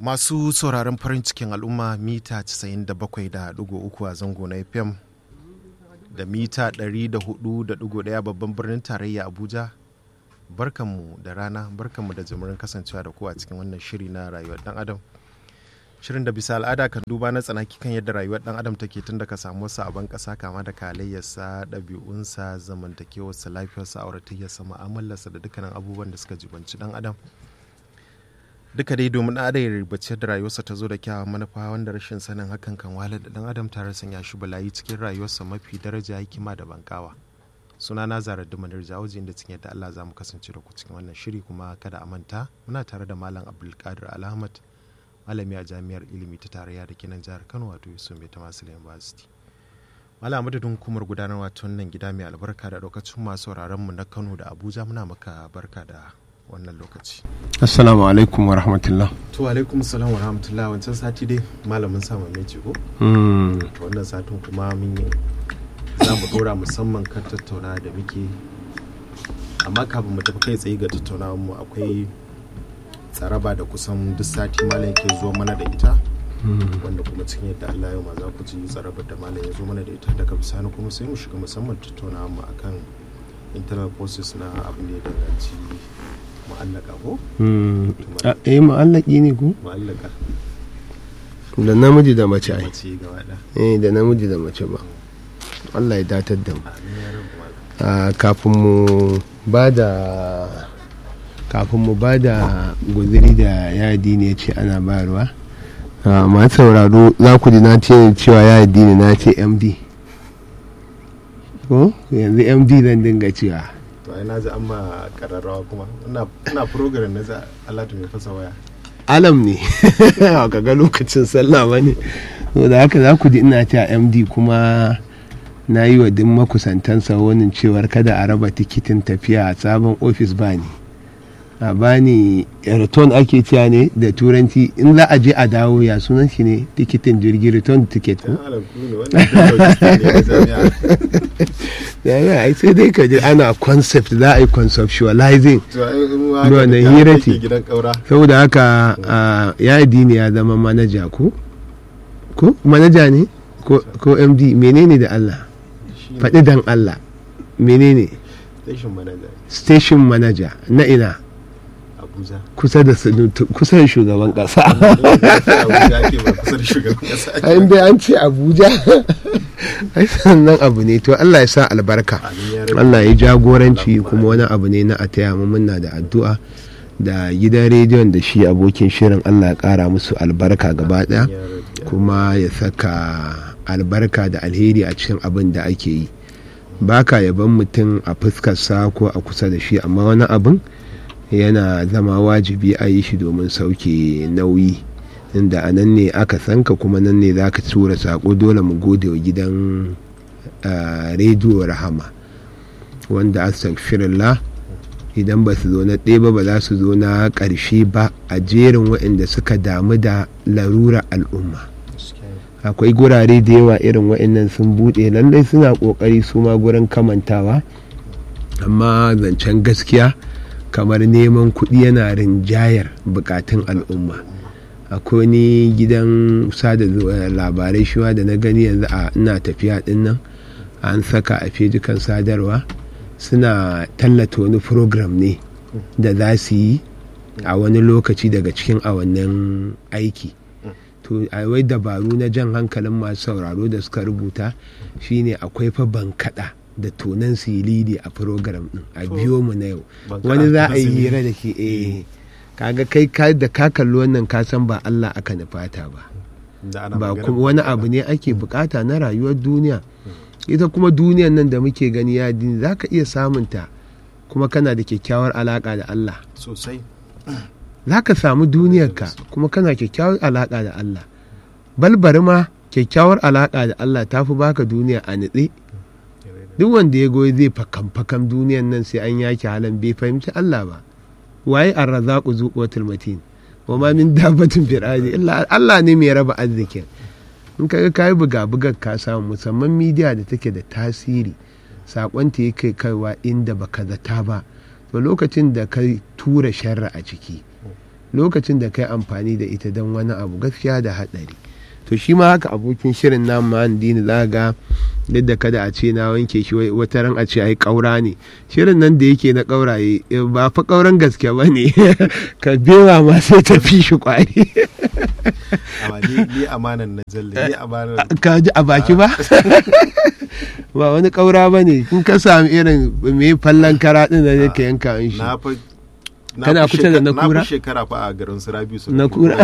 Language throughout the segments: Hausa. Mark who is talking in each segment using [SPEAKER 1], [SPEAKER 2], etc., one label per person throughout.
[SPEAKER 1] Masu sauraron farin cikin al'umma mita 97.3 a zango na FM da mita 104.1 babban birnin tarayya Abuja. Barkanmu da rana, barkanmu da jimirin kasancewa da ku a cikin wannan shiri na rayuwar dan Adam. Shirin da bisa al'ada kan duba na tsanaki kan yadda rayuwar dan Adam take tun daga samuwarsa a ban ƙasa kama da kalayyarsa, ɗabi'unsa, zamantakewarsa, lafiyarsa, auratayyarsa, mu'amalarsa da dukkanin abubuwan da suka jibanci dan Adam. duka dai domin ada ya ribace da rayuwarsa ta zo da kyawun manufa wanda rashin sanin hakan kan wahalar da dan adam tare sanya shi balayi cikin rayuwarsa mafi daraja hikima da bankawa suna na zarar da manar jawoji inda cikin yadda Allah za mu kasance da ku cikin wannan shiri kuma kada a manta muna tare da malam abdulkadir alhamad malami a jami'ar ilimi ta tarayya da kinan jihar kano wato yusuf mai tamasil university malam madadin hukumar gudanarwa ta wannan gida mai albarka da lokacin masu mu na kano da abuja muna maka barka da wannan lokaci.
[SPEAKER 2] Assalamu alaikum wa rahmatullah.
[SPEAKER 1] To alaikum salam wa rahmatullah wancan sati dai malamin sama mai ce ko? Wannan satin kuma mun yi za mu dora musamman kan tattauna da muke amma kafin mu tafi kai tsaye ga tattaunawar mu akwai tsaraba da kusan duk sati malam yake zo mana da ita wanda kuma cikin yadda Allah yau ma za ku ji tsarabar da malam ya zo mana da ita daga bisani kuma sai mu shiga musamman tattaunawar mu akan internal process na abin da ya danganci mu'allaka ko?
[SPEAKER 2] eh mu'allaki ne ko?
[SPEAKER 1] mu'allaka
[SPEAKER 2] da namiji da mace ai
[SPEAKER 1] mace gaba da
[SPEAKER 2] eh da namiji da mace ba Allah ya datar da mu
[SPEAKER 1] amin ya rabu malam
[SPEAKER 2] Ah, kafin mu ba da kafin mu ba da guziri da yadi ne ce ana bayarwa Ah, masu sauraro za ku ji na ce cewa yadi ne na ce md ko yanzu md zan dinga cewa
[SPEAKER 1] to ai na ji an ma kararrawa kuma ina ina program na za Allah ta mai fasa waya
[SPEAKER 2] alam ne ka ga lokacin sallah ba ne da haka za ku ji ina ta md kuma na yi wa duk makusantansa wani cewar kada a raba tikitin tafiya a sabon ofis ba ni a bani return ake cewa ne da turanci in za a je a dawo ya sunan shi ne tikitin jirgi return ticket ko
[SPEAKER 1] dan alam ku ne wannan da logistics ne na jami'a
[SPEAKER 2] ya ai sai dai ka ji ana concept za a yi conceptualizing
[SPEAKER 1] to ai in ma
[SPEAKER 2] No,
[SPEAKER 1] haka
[SPEAKER 2] na
[SPEAKER 1] da
[SPEAKER 2] hira
[SPEAKER 1] kake
[SPEAKER 2] ce.
[SPEAKER 1] gidan kaura
[SPEAKER 2] saboda haka ya ne ya zama manaja ko ko manaja ne ko ko md menene da allah
[SPEAKER 1] shi
[SPEAKER 2] faɗi dan allah menene
[SPEAKER 1] station manager
[SPEAKER 2] station manager na ina
[SPEAKER 1] Abuja
[SPEAKER 2] kusa da sanutu- kusa da shugaban ƙasa
[SPEAKER 1] Abuja ake ba kusa da shugaban kasa ake
[SPEAKER 2] in dai an ce abuja ai sannan abu ne to allah ya sa albarka
[SPEAKER 1] Amin ya rabu.
[SPEAKER 2] allah ya jagoranci
[SPEAKER 1] Allah
[SPEAKER 2] kuma wani abu ne na a taya mu muna da addu'a da gidan rediyon da shi abokin shirin allah ya kara musu albarka gaba daya
[SPEAKER 1] Ya rabu.
[SPEAKER 2] kuma ya saka albarka da alheri a cikin abin da ake yi baka yaban mutum a fuskarsa ko a kusa da shi amma wani abin yana zama wajibi a yi shi domin sauke nauyi inda a nan ne aka sanka kuma nan ne za ka tura sako dole mu gode wa gidan ah, rediyo rahama wanda astaghfirullah idan ba su zo na ɗaya ba ba za su zo na ƙarshe ba a jerin waɗanda suka damu da larura al'umma akwai gurare da yawa irin waɗannan sun buɗe lallai suna ƙoƙari su ma gurin kamantawa amma zancen gaskiya kamar neman kuɗi yana rinjayar buƙatun al'umma akwai ni gidan sada zu- eh, labarai shiwa da na gani yanzu a ina tafiya ɗin nan an saka a fejikan sadarwa suna tallata wani program ne da za su yi a wani lokaci daga cikin awannin aiki to a wai dabaru na jan hankalin masu sauraro da suka rubuta shine akwai fa bankaɗa da tonan silidi a program din a biyo mu na yau
[SPEAKER 1] Bankaɗa
[SPEAKER 2] wani za a
[SPEAKER 1] da
[SPEAKER 2] yi
[SPEAKER 1] silidi.
[SPEAKER 2] hira da ke eh kaga kai ka da ka kalli wannan ka san ba Allah aka nufata ba
[SPEAKER 1] Da ana
[SPEAKER 2] ba
[SPEAKER 1] magana
[SPEAKER 2] kuma wani abu ne ake bukata na rayuwar duniya ita kuma duniyar nan da muke gani ya dini za ka iya samunta kuma kana da kyakkyawar alaka da Allah
[SPEAKER 1] sosai
[SPEAKER 2] za ka samu duniyarka kuma kana kyakkyawar alaƙa da Allah balbari ma kyakkyawar alaƙa da Allah ta fi baka duniya a nitse duk wanda ya goyi zai fakam fakam duniyan nan sai an yaki halan bai fahimci Allah ba waye arrazaqu zuqwatul matin wa ma min dabbatin fil ardi illa Allah ne mai raba arzikin in kaga kai buga bugar ka samu musamman midiya da take da tasiri sakon ta yake kaiwa inda baka zata ba to lokacin da ka tura sharra a ciki lokacin da kai amfani da ita don wani abu gaskiya da haɗari to shi ma haka abokin shirin namu ma dini za ga duk da kada a ce na wanke shi wata ran a ce ai kaura ne shirin nan da yake na kauraye ba fa kauran gaske ba ne ka bewa ma sai ta fi shi kwari
[SPEAKER 1] ni amanan na jalle ni amanan
[SPEAKER 2] ka ji a baki ba ba wani kaura ba ne in ka sami irin mai fallon kara din da yake yanka in shi
[SPEAKER 1] na fa
[SPEAKER 2] Kana kusa da na kura?
[SPEAKER 1] na fi shekara fa a garin su rabi su
[SPEAKER 2] Na kura.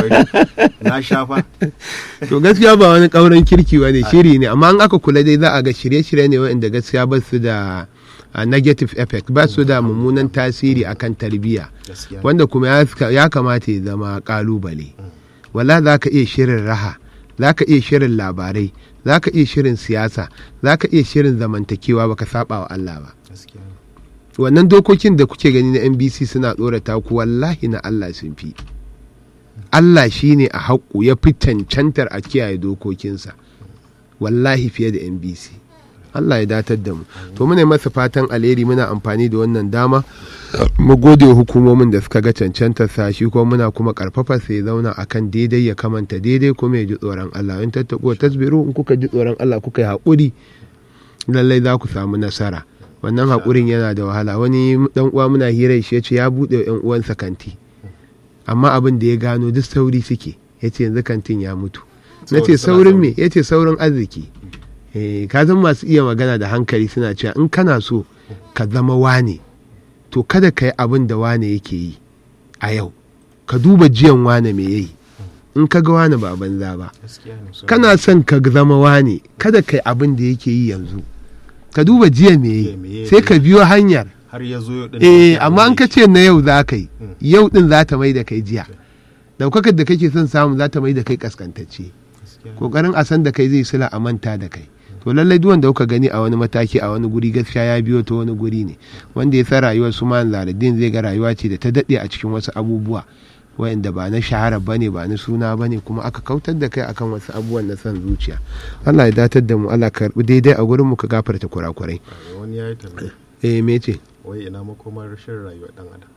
[SPEAKER 1] na sha fa
[SPEAKER 2] to gaskiya ba wani kauran kirki ba ne shiri ne amma an aka kula dai za a ga shirye-shirye ne waɗanda gaskiya ba su da a negative effect ba su da mummunan tasiri akan tarbiyya
[SPEAKER 1] gaskiya
[SPEAKER 2] wanda kuma ya- ya kamata ya zama kalubale wala za ka iya shirin raha za ka iya shirin labarai za ka iya shirin siyasa za ka iya shirin zamantakewa baka saba wa Allah ba
[SPEAKER 1] gaskiya
[SPEAKER 2] wannan dokokin da kuke gani na NBC suna tsorata ku wallahi na Allah sun fi Allah shi ne a haƙu ya fi cancantar a kiyaye dokokinsa wallahi fiye da NBC Allah ya datar da mu to muna masa fatan alheri muna amfani da wannan dama mu gode wa hukumomin da suka ga cancantar sa shi kuma muna kuma karfafa sa ya zauna akan daidai ya kamanta daidai kuma ya ji tsoron Allah in tattako tasbiru in kuka ji tsoron Allah kuka yi haƙuri lallai za ku samu nasara wannan haƙurin yana da wahala wani dan uwa muna hira shi ya ce ya buɗe yan uwansa kanti amma abin da ya gano duk sauri suke ya ce yanzu kantin ya mutu na ce
[SPEAKER 1] Saboda suna
[SPEAKER 2] saurin
[SPEAKER 1] sauri.
[SPEAKER 2] me ya ce saurin arziki Eh, ka san masu iya magana da hankali suna cewa in kana so ka zama wane to kada ka yi abin da wane yake yi a yau ka duba jiyan wane me yayi in ka ga wane ba banza ba
[SPEAKER 1] gaskiya ne so
[SPEAKER 2] kana son ka zama wane kada ka yi abin da yake yi yanzu ka duba jiya me
[SPEAKER 1] Jiya me
[SPEAKER 2] yi
[SPEAKER 1] yayi.
[SPEAKER 2] sai ka biyo hanyar
[SPEAKER 1] har ya zo yau din
[SPEAKER 2] eh
[SPEAKER 1] da
[SPEAKER 2] amma an ka ce na yau za ka yi
[SPEAKER 1] Mm.
[SPEAKER 2] yau din za ta mai da kai jiya daukakar da kake son samu za ta mai da kai kaskantacce
[SPEAKER 1] gaskiya ne.
[SPEAKER 2] kokarin a san da kai zai sila a manta da kai to lallai duk wanda kuka gani a wani mataki a wani guri gaskiya ya biyo ta wani guri ne wanda ya san rayuwar su man zaradin zai ga rayuwa ce da ta daɗe a cikin wasu abubuwa wa'anda ba na shahara bane ba na suna bane kuma aka kautar da kai akan wasu abubuwan na son zuciya Allah ya datar da mu Allah ka karbi daidai a gurin mu ka gafarta kurakurai
[SPEAKER 1] wani ya yi tambaya
[SPEAKER 2] eh me ce
[SPEAKER 1] wai ina makomar rashin rayuwar dan adam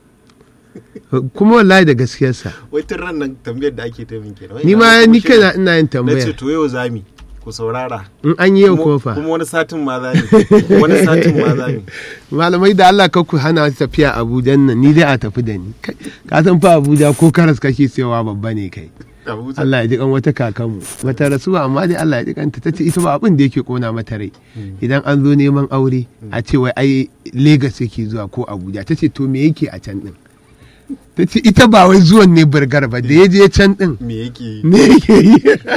[SPEAKER 2] kuma wallahi da gaskiyarsa
[SPEAKER 1] wai tun ran nan tambayar da ake ta min kenan Wai
[SPEAKER 2] ni
[SPEAKER 1] ina
[SPEAKER 2] ma
[SPEAKER 1] makomar
[SPEAKER 2] ni
[SPEAKER 1] shirin-
[SPEAKER 2] kaina ina yin
[SPEAKER 1] na ce
[SPEAKER 2] tambaya
[SPEAKER 1] to yau zami ku saurara
[SPEAKER 2] in an yi yau
[SPEAKER 1] Kuma-
[SPEAKER 2] kofa
[SPEAKER 1] kuma wani satin ma zami wani satin ma zami
[SPEAKER 2] malamai da Allah ka ku hana su tafiya Abuja nan ni dai a tafi da ni Kai, ka san fa Abuja ko karas kake sayowa babba ne kai
[SPEAKER 1] Abuja.
[SPEAKER 2] Allah ya ji kan wata kakanmu bata rasu ba amma dai Allah ya ji kanta tace ita ba abin da yake kona mata rai idan an zo neman aure a ce wai ai Lagos yake zuwa ko Abuja tace to me yake a can din tace ita ba wai zuwan ne burgar ba da ya je can din
[SPEAKER 1] me yake yi
[SPEAKER 2] ne yake yi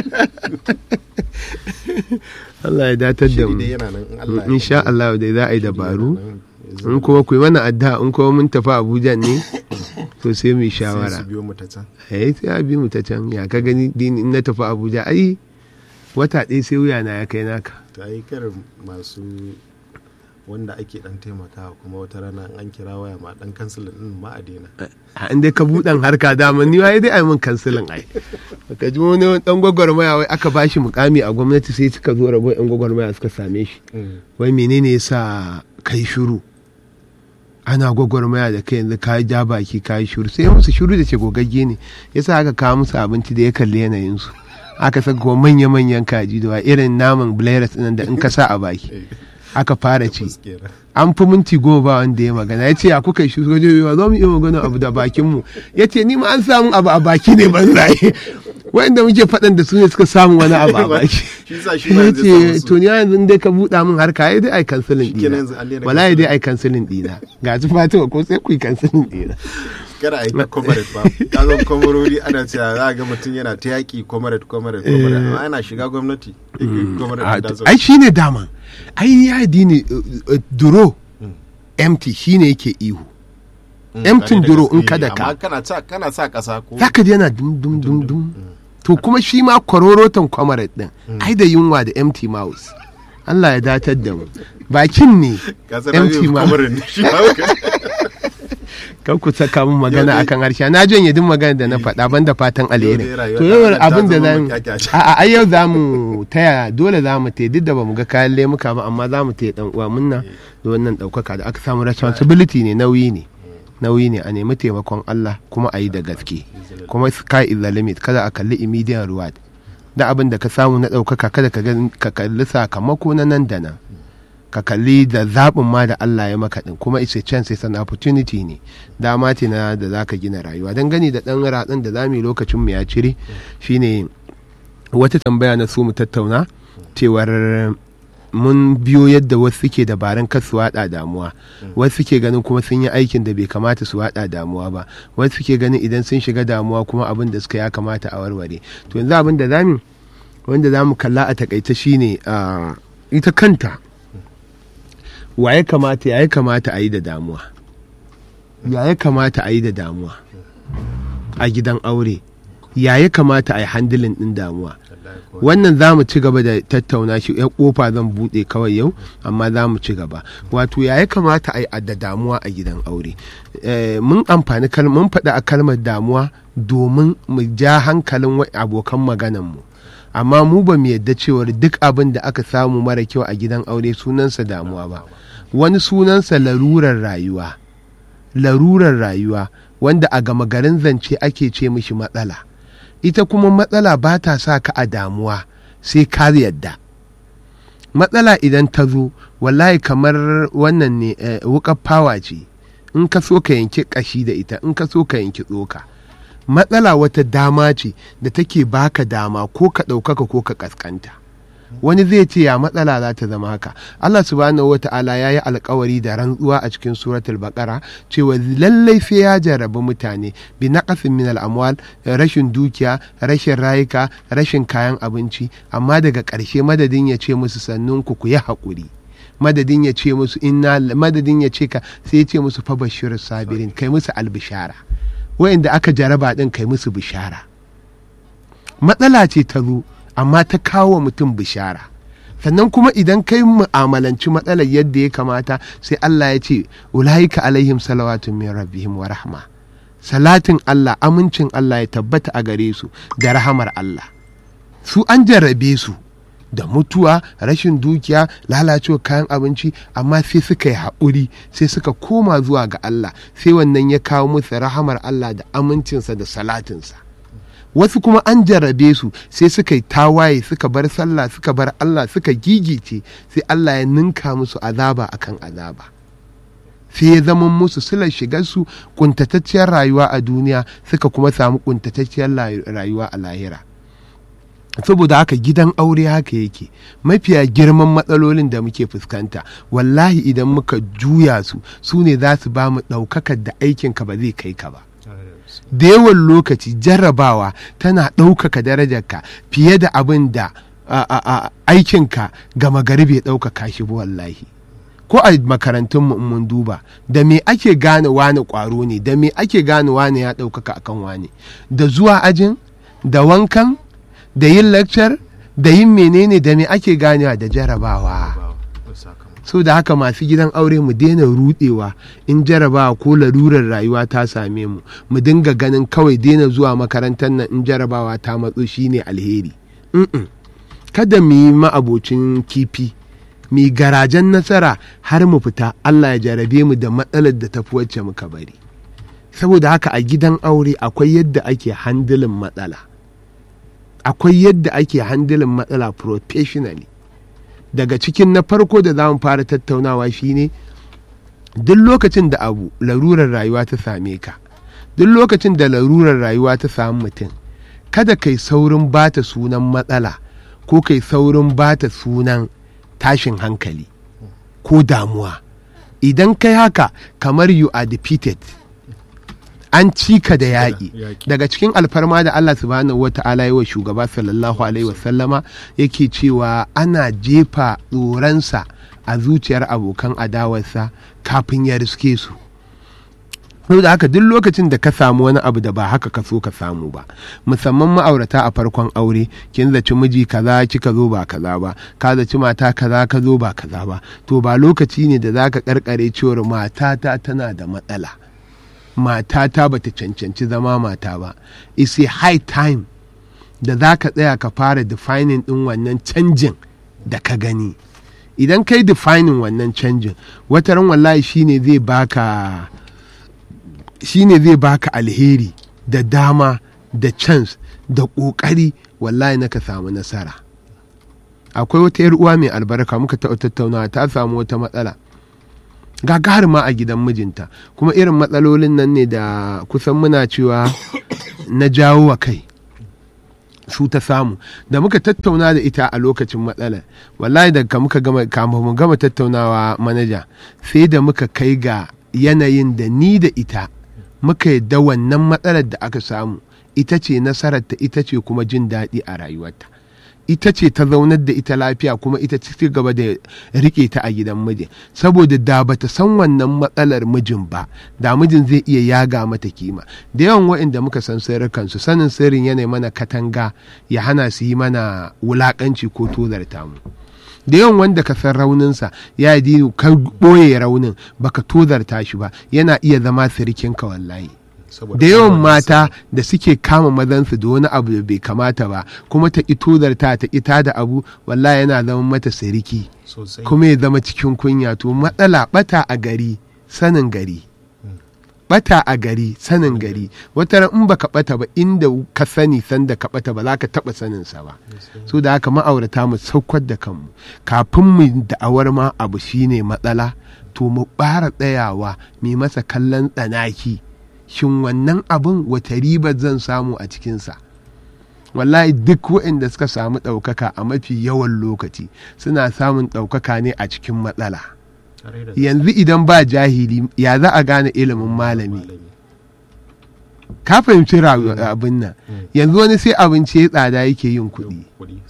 [SPEAKER 2] Allah ya datar da
[SPEAKER 1] shiri
[SPEAKER 2] mu
[SPEAKER 1] dai yana nan in Allah ya
[SPEAKER 2] insha
[SPEAKER 1] yarda.
[SPEAKER 2] Allah dai za a yi
[SPEAKER 1] Shiri
[SPEAKER 2] dabaru
[SPEAKER 1] yana nan. Yanzu
[SPEAKER 2] in kuma ku yi mana addu'a in kuma mun tafi Abuja ne to sai mu yi
[SPEAKER 1] sai
[SPEAKER 2] shawara
[SPEAKER 1] su biyo mu ta can
[SPEAKER 2] eh sai a bi mu ta can ya ka gani din in na tafi Abuja ai wata ɗaya sai wuya na ya kai naka
[SPEAKER 1] ta yi karin masu wanda ake dan taimakawa kuma wata rana in an kira waya ma dan kansilin din ma a daina
[SPEAKER 2] a inda ka buɗan harka dama ni wai dai ai mun kansilin ai ka ji wani dan gwagwarmaya wai aka bashi mukami a gwamnati sai suka zo rabo yan gwagwarmaya suka same shi wai menene yasa kai shiru ana gwagwarmaya da kai yanzu ka ja baki ka yi shiru sai musu shiru da ce gogagge ne yasa aka kawo musu abinci da ya kalli yanayinsu aka saka kuma manya-manyan kaji da wa irin naman blairas ɗin da in ka sa a baki aka fara ci
[SPEAKER 1] Fuskera.
[SPEAKER 2] an fi minti goma ba wanda ya magana ya ce ya kuka shi sojo yawa za mu iya magana abu da bakinmu ya ce ni ma an samu abu a baki ne ban raye wanda muke faɗan da su ne suka samu wani abu a baki
[SPEAKER 1] shi sa shi ma
[SPEAKER 2] ya
[SPEAKER 1] yanzu
[SPEAKER 2] ce
[SPEAKER 1] samu su.
[SPEAKER 2] to ni yanzu dai ka buɗa min harka ya dai ai kansilin
[SPEAKER 1] Shikenan
[SPEAKER 2] ɗina
[SPEAKER 1] yanzu an daina
[SPEAKER 2] wallahi
[SPEAKER 1] cancelling.
[SPEAKER 2] dai ai kansilin ɗina ga su fatima ko sai ku yi kansilin ɗina
[SPEAKER 1] kada a yi ta comrade ba ka zo kwamarori ana cewa za a ga mutum yana ta yaƙi comrade comrade comrade amma ana shiga gwamnati comrade
[SPEAKER 2] Ah,
[SPEAKER 1] da zo
[SPEAKER 2] ai shine dama ai ya dini uh, uh, duro empty shine yake ihu empty duro in kada ka
[SPEAKER 1] amma kana sa kana sa kasa ko
[SPEAKER 2] za ka ji yana dum dum dum dum to kuma shi ma kwarorotan kwamarat din ai da yunwa da empty mouse Allah ya datar da mu bakin ne
[SPEAKER 1] ka san
[SPEAKER 2] empty
[SPEAKER 1] rabi
[SPEAKER 2] mouse
[SPEAKER 1] comrade ne shi ba ka
[SPEAKER 2] kan ku saka min magana
[SPEAKER 1] Yau dai-
[SPEAKER 2] akan harshe na janye duk magana da na faɗa banda fatan alheri
[SPEAKER 1] dai rayuwar
[SPEAKER 2] to
[SPEAKER 1] ɗan
[SPEAKER 2] yau
[SPEAKER 1] adam ta
[SPEAKER 2] abin da
[SPEAKER 1] zama
[SPEAKER 2] zan
[SPEAKER 1] makyakyaci.
[SPEAKER 2] a a yau za mu taya dole za mu taya duk da bamu ga kayan lemuka ba amma za mu taya dan uwa munna da wannan ɗaukaka da aka samu responsibility ne nauyi ne nauyi ne a nemi taimakon Allah kuma a yi da gaske kuma sky is the limit kada a kalli immediate reward da abin da ka samu na ɗaukaka kada ka kalli sakamako na nan da nan ka kalli da zaɓin ma da Allah ya maka ɗin kuma it's a chance it's an opportunity ne dama ce na da za ka gina rayuwa don gani da ɗan ratsin da za mu yi lokacin mu ya cire shine wata tambaya na so mu tattauna cewar mun biyo yadda wasu suke dabarun kar su waɗa damuwa wasu suke ganin kuma sun yi aikin da bai kamata su waɗa damuwa ba wasu suke ganin idan sun shiga damuwa kuma abin da suka ya kamata a warware to yanzu abin da zamu wanda za mu kalla a takaice shine ita kanta wa ya kamata ya kamata a yi da damuwa ya ya kamata a yi da damuwa a gidan aure ya ya kamata a yi handilin ɗin damuwa wannan za mu ci gaba da tattauna shi ya kofa zan buɗe kawai yau amma za mu ci gaba wato ya ya kamata a yi da damuwa a gidan aure mun amfani mun faɗi a kalmar damuwa domin mu ja hankalin abokan maganarmu amma mu ba mu yadda cewar duk abin da aka samu mara kyau a gidan aure sunansa damuwa ba wani sunansa larurar rayuwa larurar rayuwa wanda a gama garin zance ake ce mishi matsala ita kuma matsala ba ta sa ka a damuwa sai ka yadda matsala idan ta zo wallahi kamar wannan ne wukar fawa ce in ka so ka yanki kashi da ita in ka so ka yanki tsoka matsala wata dama ce da take baka dama ko ka ɗaukaka ko ka ƙasƙanta wani zai ce ya matsala za ta zama haka Allah subhanahu wa ta'ala ya yi alkawari da rantsuwa a cikin suratul baqara cewa lallai sai ya jarrabi mutane bi naqasin min al-amwal rashin dukiya rashin rayuka rashin kayan abinci amma daga ƙarshe madadin ya ce musu sannun ku ku yi haƙuri madadin ya ce musu inna madadin ya ce ka sai ya ce musu fa bashir sabirin kai musu albishara wayanda aka jaraba din kai musu bishara matsala ce ta zo amma ta kawo mutum bishara sannan kuma idan kai mu'amalanci matsalar yadda ya kamata sai Allah ya ce ulaika alaihim salawatun min rabbihim wa rahma salatin Allah amincin Allah ya tabbata a gare su da rahamar Allah su an jarrabe su da mutuwa rashin dukiya lalacewa kayan abinci amma sai suka yi haƙuri sai suka koma zuwa ga Allah sai wannan ya kawo musu rahamar Allah da amincinsa da salatinsa wasu kuma an jarrabe su sai suka yi tawaye suka bar sallah suka bar Allah suka gigice sai Allah ya ninka musu azaba akan azaba sai ya zama musu silar shigarsu kuntatacciyar rayuwa a duniya suka kuma samu kuntatacciyar rayuwa a lahira saboda haka gidan aure haka yake mafiya girman matsalolin da muke fuskanta wallahi idan muka juya su su ne za su ba mu ɗaukakar da aikinka ba zai kai ka ba da yawan lokaci jarrabawa tana ɗaukaka darajarka fiye da abin da aikinka gama gari bai ɗaukaka shi ba wallahi ko a makarantun mun duba da me ake gane wane ƙwaro ne da me ake gane wane ya ɗaukaka akan wane da zuwa ajin da wankan da yin lecture da yin menene da me ake ganewa da jarabawa so da haka masu gidan aure mu daina rudewa in jarabawa ko larurar rayuwa ta same mu mu dinga ganin kawai daina zuwa makarantar nan in jarabawa ta matso shine alheri kada mu yi ma'abocin kifi mu garajen nasara har mu fita Allah ya jarabe mu da matsalar da tafi wacce muka bari saboda haka a gidan aure akwai yadda ake handilin matsala akwai yadda ake handilin matsala professionally daga cikin na farko da za mu fara tattaunawa shine duk lokacin da abu larurar rayuwa ta same ka duk lokacin da larurar rayuwa ta samu mutum kada kai saurin bata sunan matsala ko kai saurin bata sunan tashin hankali ko damuwa idan kai haka kamar you are defeated an cika da yaƙi daga cikin alfarma da Allah subhanahu wa ta'ala yi wa shugaba sallallahu alaihi wasallama yake cewa ana jefa tsoronsa a zuciyar abokan adawarsa kafin ya riske su da haka duk lokacin da ka samu wani abu da ba haka ka so ka samu ba musamman ma'aurata a farkon aure kin zaci miji kaza kika zo ba kaza ba ka zaci mata kaza ka zo ba kaza ba to ba lokaci ne da zaka karkare cewar matata tana da matsala matata bata cancanci zama mata ba it's a high time da za ka tsaya ka fara defining din wannan canjin da ka gani idan kai defining wannan canjin wataran wallahi shine zai baka shine zai baka alheri da dama da chance da ƙoƙari wallahi na ka samu nasara akwai wata yar uwa mai albarka muka taɓa tattaunawa ta samu wata matsala gagar ma a gidan mijinta kuma irin matsalolin nan ne da kusan muna cewa na jawo wa kai su ta samu da muka tattauna da ita a lokacin matsala wallahi da muka gama kama mu gama tattaunawa manaja sai da muka kai ga yanayin da ni da ita muka yadda wannan matsalar da aka samu ita ce nasararta ita ce kuma jin daɗi a rayuwarta ita ce ta zaunar da ita lafiya kuma ita ci gaba da rike ta a gidan mijin saboda da bata san wannan matsalar mijin ba da mijin zai iya yaga mata kima da yawan waɗanda muka san sirrikansu sanin sirrin yanayi mana katanga ya hana su yi mana wulakanci ko tozarta mu da yawan wanda ka san rauninsa ya yi ka ɓoye raunin baka tozarta shi ba yana iya zama sirikinka wallahi da yawan mata da suke kama mazansu da wani abu da bai kamata ba kuma ta ƙi tozarta ta ita da abu wallahi yana zama mata siriki kuma ya zama cikin kunya to matsala bata a gari sanin gari bata a gari sanin gari wata in baka bata ba inda ka sani sanda ka bata ba za ka taba sanin sa ba so da haka ma'aurata mu saukar da kanmu kafin mu da'awar ma abu shine matsala to mu bara tsayawa mai masa kallon tsanaki shin wannan abin wata riba zan samu a cikinsa wallahi duk waɗanda suka samu ɗaukaka a mafi yawan lokaci suna samun ɗaukaka ne a cikin matsala yanzu idan ba jahili ya za a gane ilimin malami ka fahimci abin nan yanzu wani sai abinci ya tsada yake yin kuɗi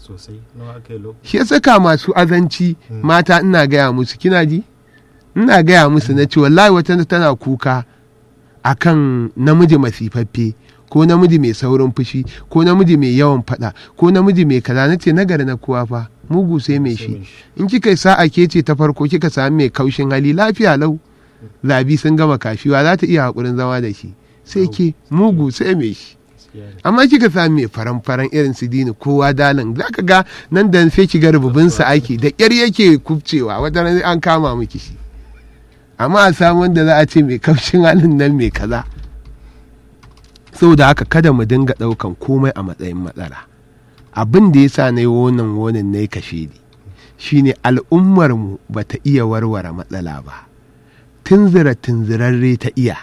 [SPEAKER 2] shi ya saka masu azanci mata ina gaya musu kina ji ina gaya musu na ce wallahi wata tana kuka akan namiji masifaffe ko namiji mai saurin fushi ko namiji mai yawan fada ko namiji mai kaza na ce nagari na kowa fa mugu sai mai shi in kika yi sa'a ke ce ta farko kika sami mai kaushin hali lafiya lau zabi sun gama kashiwa za ta iya haƙurin zama da shi sai ke mugu sai mai shi amma kika sami mai faran-faran irin su dini kowa dalin za ka ga nan da sai ki ga rububinsa aiki da ƙyar yake kubcewa wata an kama miki shi amma a samu wanda za a ce mai kamshin halin nan mai kaza saboda haka kada mu dinga ɗaukan komai a matsayin matsala abin da ya sa na yi wonan wonan na yi kashe ni shine al'ummarmu ba ta iya warware matsala ba tunzira tunzirarre ta iya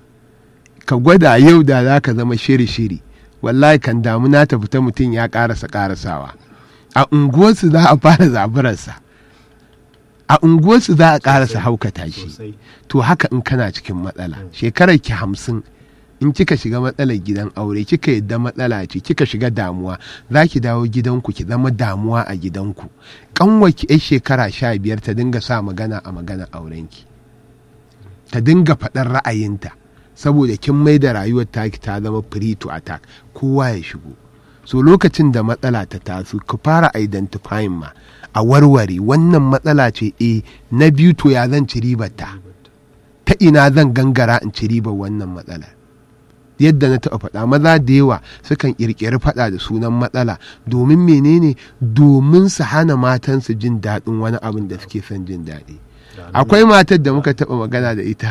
[SPEAKER 2] ka gwada yau da za ka zama shiri-shiri wallahi kan damuna ta fita mutum ya karasa karasawa a unguwarsu za a fara zaburarsa a unguwarsu za a karasa haukata shi to haka in kana cikin matsala shekarar ki hamsin in kika shiga matsalar gidan aure kika yadda matsala ce kika shiga damuwa za ki dawo gidanku ki zama damuwa a gidanku kanwaki yan shekara sha biyar ta dinga sa magana a magana aurenki ta dinga faɗar ra'ayinta saboda kin mai da rayuwar taki ta zama free to attack kowa ya shigo so lokacin da matsala ta taso ku fara identifying ma a warware wannan matsala ce e na biyu to ya zan ci ribar ta ta ina zan gangara in ci ribar wannan matsalar yadda na taɓa faɗa maza da yawa sukan ƙirƙiri faɗa da sunan matsala domin menene domin su hana matansu jin daɗin wani abin da suke son jin daɗi akwai matar da muka taɓa magana da ita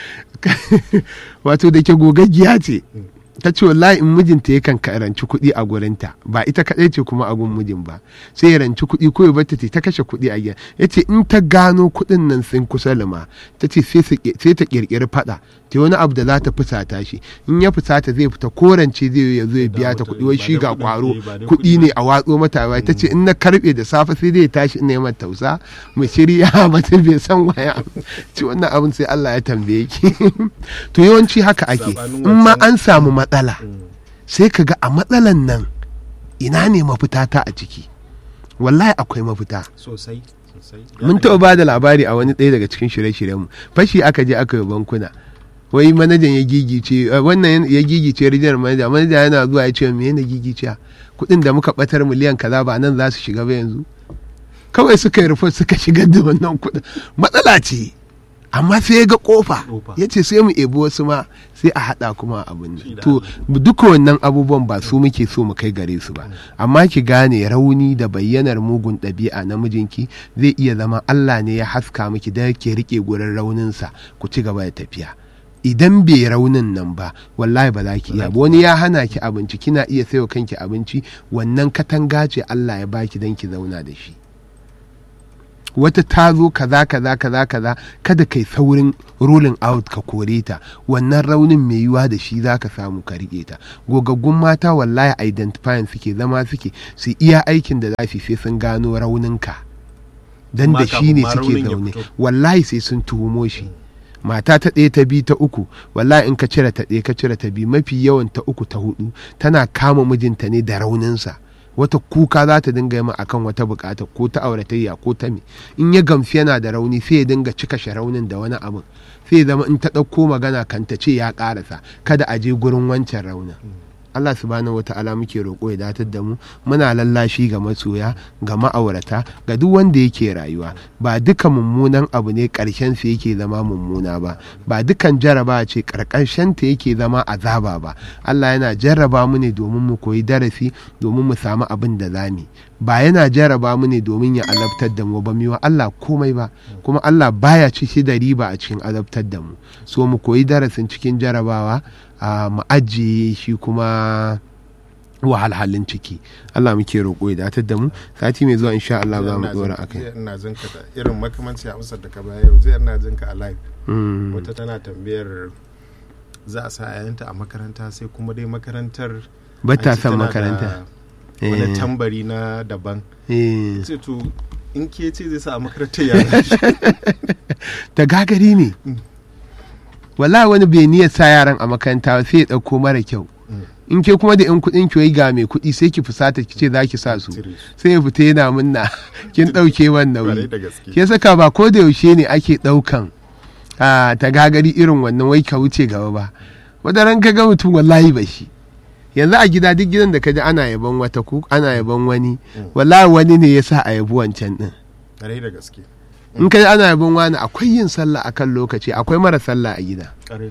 [SPEAKER 2] wato da ke gogaggiya ce ta ce wallahi in mijinta yakan ranci kuɗi a gurinta ba ita kaɗai ce kuma a gun mijin ba sai ya ranci kuɗi ko ya bata ta kashe kuɗi a gida ya ce in ta gano kuɗin nan sun kusa lima ta ce sai ta ƙirƙiri faɗa ta wani abu da za ta fusata shi in ya fusata zai fita korance zai ya zo ya biya ta kuɗi wai shi ga kwaro kuɗi ne a watso mata ba ta ce in na karɓe da safe sai zai tashi in neman tausa mu shirya mata bai san waya ci wannan abin sai Allah ya tambaye ki to yawanci haka ake in ma an samu matsala sai ka ga a matsalan nan ina ne mafita ta a ciki wallahi akwai mafita
[SPEAKER 1] sosai
[SPEAKER 2] mun taɓa ba da labari a wani ɗaya daga cikin shirye-shiryenmu fashi aka je aka yi bankuna wai manajan ya gigice wannan ya gigice rijiyar manaja manaja yana zuwa ya ce me yana gigice kuɗin da muka batar miliyan kaza ba nan za su shiga ba yanzu kawai suka yi rufe suka shigar da wannan kuɗin matsala ce amma sai ya ga kofa ya ce sai mu ebi wasu ma sai a haɗa kuma abin nan to duka wannan abubuwan ba su muke so mu kai gare su ba amma ki gane rauni da bayyanar mugun ɗabi'a na mijinki zai iya zama Allah ne ya haska miki da ke rike gurin rauninsa ku ci gaba da tafiya idan bai raunin nan ba wallahi ba za ki iya ba wani ya hana ki abinci kina iya sayo kanki abinci wannan katanga ce Allah ya baki dan ki zauna da shi wata ta zo kaza kaza kaza kaza kada kai saurin rolling out ka kore ta wannan raunin mai yiwa da shi za ka samu ka riƙe ta gogaggun mata wallahi identifying suke zama suke su iya aikin da za su sai sun gano rauninka dan da shi ne suke zaune wallahi sai sun tuhumo shi mata ta ɗaya ta biyu ta uku wallahi in ka cire ta ɗaya ka cire ta biyu mafi yawan ta uku ta hudu tana kama mijinta ne da rauninsa wata kuka za ta dinga yi akan wata bukata ko ta auratayya ko ta me in ya gamsu yana da rauni sai ya dinga cika shi raunin da wani abin sai zama in ta ɗauko magana kan ta ce ya ƙarasa kada a je gurin wancan raunin Allah subhanahu wata'ala muke roƙo ya datar da mu muna lallashi ga masoya ga ma'aurata ga duk wanda yake rayuwa ba duka mummunan abu ne ƙarshen sa yake zama mummuna ba ba dukan jaraba ce ƙarƙashin ta yake zama azaba ba Allah yana jarraba mu ne domin mu koyi darasi domin mu samu abin da zamu ba yana jarraba mu ne domin ya azabtar da mu ba mu wa Allah komai ba kuma Allah baya ci shi da riba a cikin azabtar da mu so mu koyi darasin cikin jarabawa a mu ajiye shi kuma wahalhalin ciki Allah muke roƙo ya datar da mu sati mai zuwa insha Allah za mu dora akai
[SPEAKER 1] ina jin ka irin makamanci amsar da ka baya yau zai ina jin ka a live wata tana tambayar za a sa yayanta a makaranta sai kuma dai makarantar
[SPEAKER 2] ba ta son makaranta
[SPEAKER 1] wani tambari na daban sai to in ke ce zai sa a makarantar ya
[SPEAKER 2] ta gagari ne wala wani bai niyyar sa yaran a makaranta sai ya ɗauko mara kyau in ke kuma da yan kuɗin ki ga mai kuɗi sai ki fusata ki ce za ki sa su sai ya fita yana munna kin ɗauke wannan nauyi ke saka ba ko da yaushe ne ake ɗaukan ta gagari irin wannan wai ka wuce gaba ba wadaran ka ga mutum wallahi ba shi yanzu a gida duk gidan da ka ji ana yaban wata ku ana yaban wani wallahi wani ne ya sa a yabi wancan din
[SPEAKER 1] da gaske
[SPEAKER 2] in kai ana yabon wani akwai yin sallah akan lokaci akwai mara sallah a gida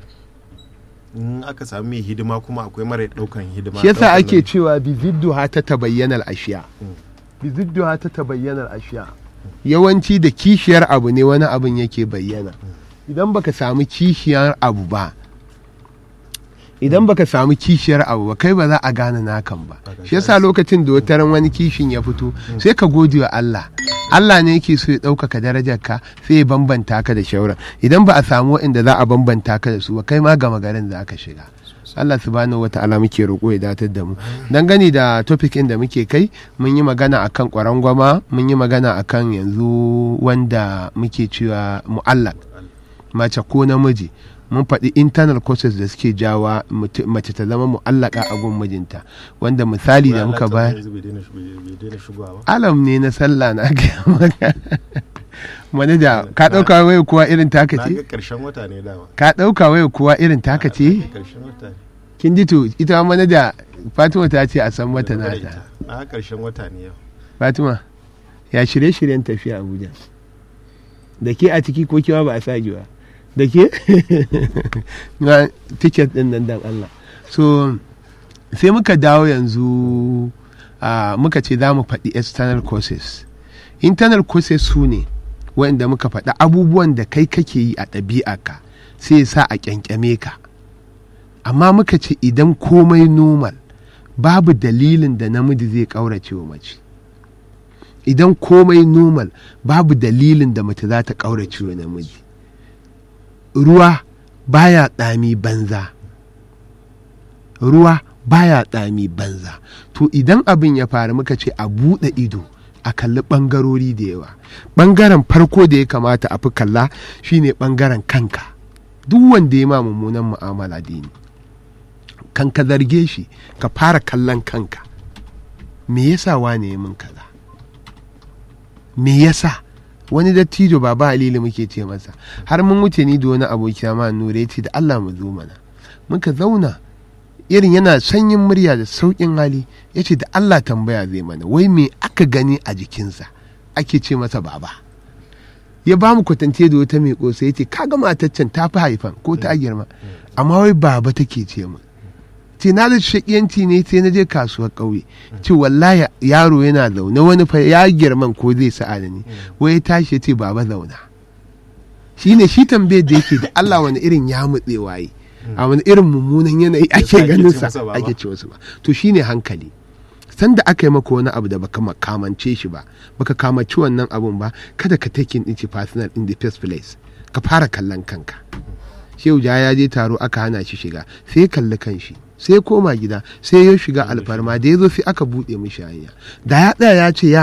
[SPEAKER 1] in aka sami mai hidima kuma akwai mara daukan hidima
[SPEAKER 2] shi yasa ake cewa bizidduha ta tabayyana ashiya bizidduha ta tabayyana ashiya yawanci da kishiyar abu ne wani abin yake bayyana idan baka samu kishiyar abu ba idan baka samu kishiyar abu ba kai ba za a gane nakan ba shi yasa lokacin da wataran wani kishin ya fito sai ka gode wa Allah Allah ne yake so ya ɗaukaka darajar ka sai ya bambanta ka da shauran idan ba a samu waɗanda za a bambanta ka da su ba kai ma gama garin za ka shiga Allah subhanahu wa ta'ala muke roƙo ya datar da mu dangane da topic da muke kai mun yi magana akan kwarangwama mun yi magana akan yanzu wanda muke cewa mu'allak mace ko namiji mun faɗi internal causes da suke jawa mace ta zama mu'allaka a gun mijinta wanda misali da muka bayar alam ne na sallah na gaya maka manaja ka ɗauka waya kuwa irin taka ce ka ɗauka waya kuwa irin taka ce kin ji to ita manaja fatima ta ce a san mata nata
[SPEAKER 1] a ƙarshen wata ne yau
[SPEAKER 2] fatima ya shirye-shiryen tafiya abuja da ke a ciki ko kiwa ba a sa ba da ke na ticket din nan dan Allah so sai muka dawo yanzu uh, muka ce za mu faɗi external courses internal courses su ne wanda muka faɗi abubuwan da kai kake yi a ɗabi'arka sai sa a ƙyanƙyame ka amma muka ce idan komai normal babu dalilin da namiji zai ƙaurace wa mace idan komai normal babu dalilin da mace za ta ƙaurace wa namiji ruwa baya tsami banza ruwa baya tsami banza to idan abin ya faru muka ce a buɗe ido a kalli ɓangarori da yawa ɓangaren farko da ya kamata a fi kalla shine ɓangaren kanka duk wanda ya ma mummunan mu'amala dini kan ka zarge shi ka fara kallon kanka me yasa wane ya min kaza me yasa wani dattijo baba halilu muke ce masa har mun wuce ni da wani abokina ma nure ya ce da Allah mu zo mana muka zauna irin yana sanyin murya da sauƙin hali ya ce da Allah tambaya zai mana wai me aka gani a jikinsa ake ce masa baba ya ba mu kwatance da wata mai ƙosa ya ce kaga mataccen ta fi haifan ko ta girma amma wai baba take ce mu ce na da shakiyanci ne sai na je kasuwar ƙauye ce wallahi yaro yana zaune wani fa ya girman ko zai sa'a da ni wai ya tashi ya ce baba zauna shine shi tambayar da yake da Allah wani irin ya mutse waye a wani irin mummunan yanayi ake
[SPEAKER 1] ake
[SPEAKER 2] ganin
[SPEAKER 1] ce
[SPEAKER 2] sa
[SPEAKER 1] masa baba.
[SPEAKER 2] ake ce wasu ba to shine hankali sanda aka yi maka wani abu da baka ma- kamance shi ba baka kamaci wannan abun ba kada ka take din shi personal in the first place ka fara kallon kanka shehu ja ya je taro aka hana shi shiga sai ya kalli kanshi sai ya koma gida sai ya shiga alfarma da ya zo sai aka buɗe mishi hanya da ya tsaya ya ce ya